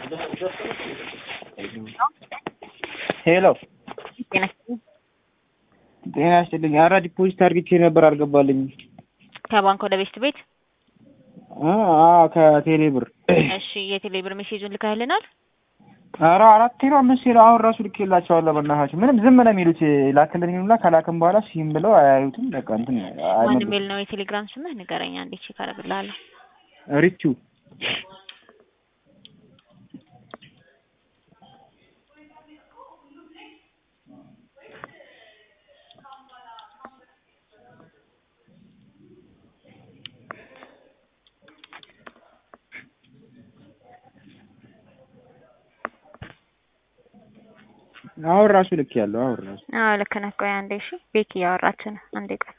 ሄሎ ጤና ይስጥልኝ። ጤና ይስጥልኝ። ኧረ ዲፖዚት አድርጌ ነበር አልገባልኝም። ከባንክ ወደ ቤት ቤት አዎ ከቴሌ ብር እሺ፣ የቴሌ ብር ሜሴጁን ልካህልናል? ኧረ አራት ነው አምስት ነው አሁን ራሱ ልኬላቸዋለሁ። በእናታቸው ምንም ዝም ነው የሚሉት። ላክልን ይሉና ከላክን በኋላ ሲም ብለው አያዩትም። በቃ እንትን ማን አይመልሱም። የሚል ነው የቴሌግራም ስምህ? ንገረኝ አንዴ ቼክ አደርግልሃለሁ። ሪቹ አሁን ራሱ ልክ ያለው አሁን ራሱ አዎ ልክ ነህ። ቆይ አንዴ እሺ፣ ቤኪ እያወራች ነው። አንዴ ቆይ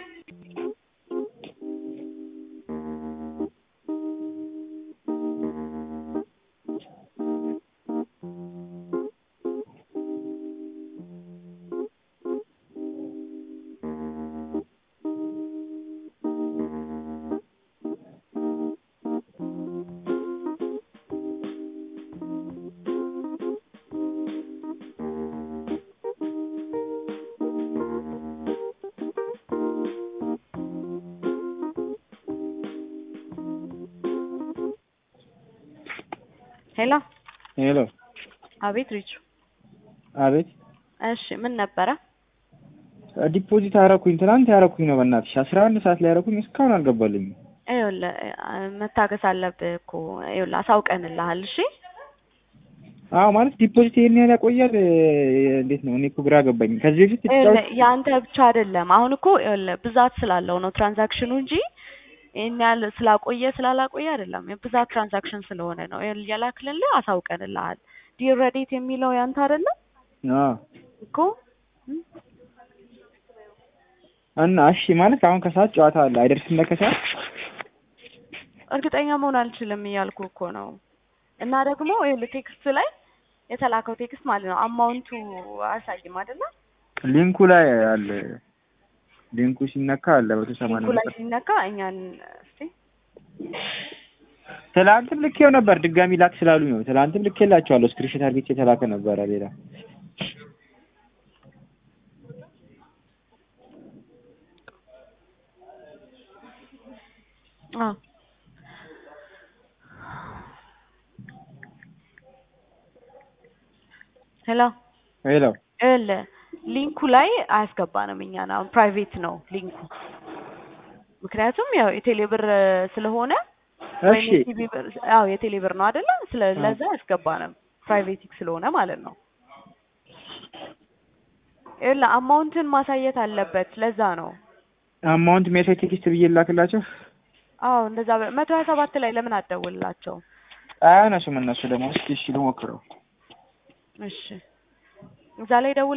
ሄሎ ሄሎ አቤት ሪቹ አቤት እሺ ምን ነበረ ዲፖዚት አረኩኝ ትናንት ያረኩኝ ነው በእናትሽ አስራ አንድ ሰዓት ላይ ያረኩኝ እስካሁን አልገባልኝም ይኸውልህ መታገስ አለብህ እኮ ይኸውልህ አሳውቀንልሃል እሺ አዎ ማለት ዲፖዚት ይሄን ያህል ያቆያል እንዴት ነው እኔ እኮ ግራ ገባኝ ከዚህ በፊት ይኸውልህ የአንተ ብቻ አይደለም አሁን እኮ ይኸውልህ ብዛት ስላለው ነው ትራንዛክሽኑ እንጂ ይሄን ያህል ስላቆየ ስላላቆየ አይደለም የብዛት ትራንዛክሽን ስለሆነ ነው ይኸውልህ የላክልልህ አሳውቀንልሃል ዲር ረዲት የሚለው ያንተ አይደለም አዎ እኮ እና እሺ ማለት አሁን ከሰዓት ጨዋታ አለ አይደርስም ለከሰዓት እርግጠኛ መሆን አልችልም እያልኩ እኮ ነው እና ደግሞ ይኸውልህ ቴክስት ላይ የተላከው ቴክስት ማለት ነው አማውንቱ አያሳይም አይደለ ሊንኩ ላይ አለ ሊንኩ ሲነካ አለ መቶ ሰማንያ ሊንኩ ላይ ሲነካ እኛን እስቲ ትላንትም ልኬው ነበር ድጋሚ ላክ ስላሉኝ ነው ትላንትም ልኬላቸዋለሁ ስክሪንሾት አድርጌ የተላከ ነበረ ሌላ አዎ ሄሎ ሄሎ ይኸውልህ ሊንኩ ላይ አያስገባንም እኛን አሁን ፕራይቬት ነው ሊንኩ ምክንያቱም ያው የቴሌ ብር ስለሆነ እሺ ወይም የቲቪ ብር አዎ የቴሌ ብር ነው አይደለ ስለ ለዛ አያስገባንም ፕራይቬቲክ ስለሆነ ማለት ነው ይኸውልህ አማውንትን ማሳየት አለበት ለዛ ነው አማውንት ሜሴጅ ቴክስት ብዬ ላክላቸው አዎ እንደዛ በ- መቶ ሀያ ሰባት ላይ ለምን አትደውልላቸው አያነሱም እነሱ ደግሞ እስኪ እሺ ልሞክረው እሺ እዛ ላይ ደውል